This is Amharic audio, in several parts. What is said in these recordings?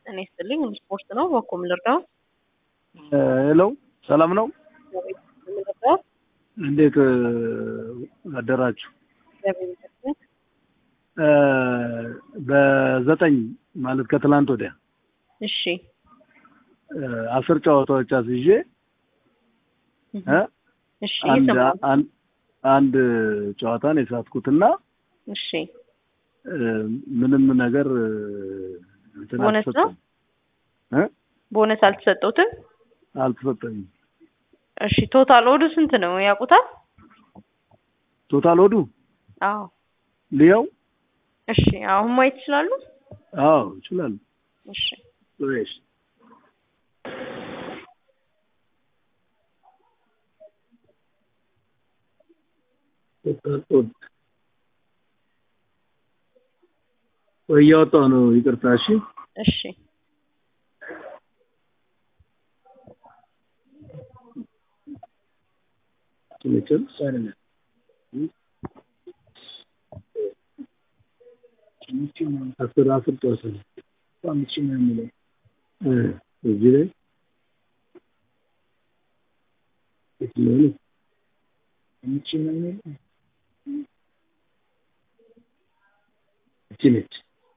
እኔ ይስጥልኝ ስፖርት ነው። በኮም ልርዳው ሄሎ ሰላም ነው። ልርዳው እንዴት አደራችሁ? በዘጠኝ ማለት ከትላንት ወዲያ እሺ አስር ጨዋታዎች አስይዤ እ እሺ አንድ እየሰማሁ ነው። አንድ አንድ ጨዋታን የሳትኩትና እሺ ምንም ነገር እንትን ቦነስ ነው? አልተሰጠኝም እ ቦነስ አልተሰጠውትም። አልተሰጠኝም። እሺ ቶታል ኦዱ ስንት ነው ያውቁታል? ቶታል ወዱ አዎ ልየው? እሺ አሁን ማየት ይችላሉ? አዎ ይችላል። እሺ ወይስ ቶታል ኦድ ወይ እያወጣሁ ነው። ይቅርታ። እሺ እሺ ትንጭል ሳይነ አስር አስር ተወሰነ አምስት ሺህ ነው የሚለው እ እዚህ ላይ የትኛው ነው? አምስት ሺህ ነው የሚለው እቺ ነች።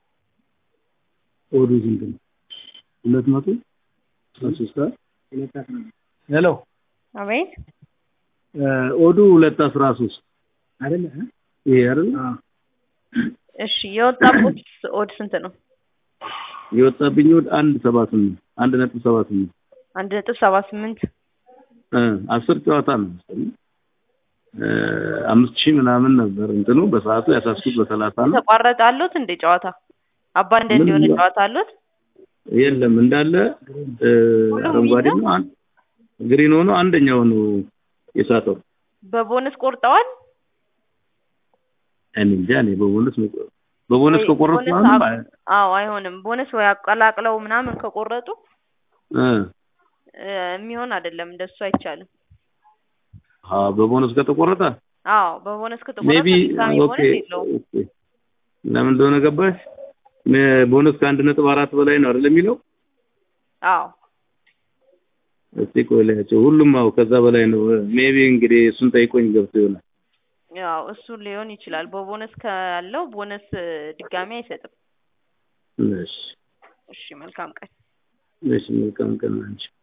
ኦዱ ስንት ነው? ሁለት መቶ አስራ ሶስት ሄሎ አቤት ኦዱ ሁለት አስራ ሶስት አይደለ? ይሄ አይደለ? እሺ የወጣበት ኦድ ስንት ነው? የወጣብኝ ወድ አንድ ሰባ ስምንት አንድ ነጥብ ሰባ ስምንት አንድ ነጥብ ሰባ ስምንት እ አስር ጨዋታ ነው መሰለኝ እ አምስት ሺህ ምናምን ነበር እንትኑ በሰዓቱ ያሳስኩት በሰላሳ ነው። ተቋረጠ አሉት እንደ ጨዋታ አባንደ ምንም እንዲሆነ ነው። ጨዋታ አሉት። የለም እንዳለ እ አረንጓዴ ነው አን- ግሪን ሆኖ አንደኛው ነው የሳተው። በቦነስ ቆርጠዋል። እኔ እንጃ እኔ በቦነስ ነው- በቦነስ ወይ ከቆረጥኩ ቦነስ አሁንም አቅ- አዎ አይሆንም። ቦነስ ወይ አቀላቅለው ምናምን ከቆረጡ እ እ የሚሆን አይደለም። እንደሱ አይቻልም። አ በቦነስ ከተቆረጠ አዎ በቦነስ ከተቆረጠ ሜቢ ድጋሚ ኦኬ ቦነስ የለውም። ኦኬ ለምን እንደሆነ ገባሽ? ሜ- ቦነስ ከአንድ ነጥብ አራት በላይ ነው አይደል የሚለው? አዎ እስቲ ቆይ ላያቸው ሁሉም አዎ ከዛ በላይ ነው። ሜቢ እንግዲህ እሱን ጠይቆኝ ገብቶ ይሆናል። ያው እሱ ሊሆን ይችላል። በቦነስ ካለው ቦነስ እ ድጋሚ አይሰጥም። እሺ እሺ መልካም ቀን። እሺ መልካም ቀን አንቺ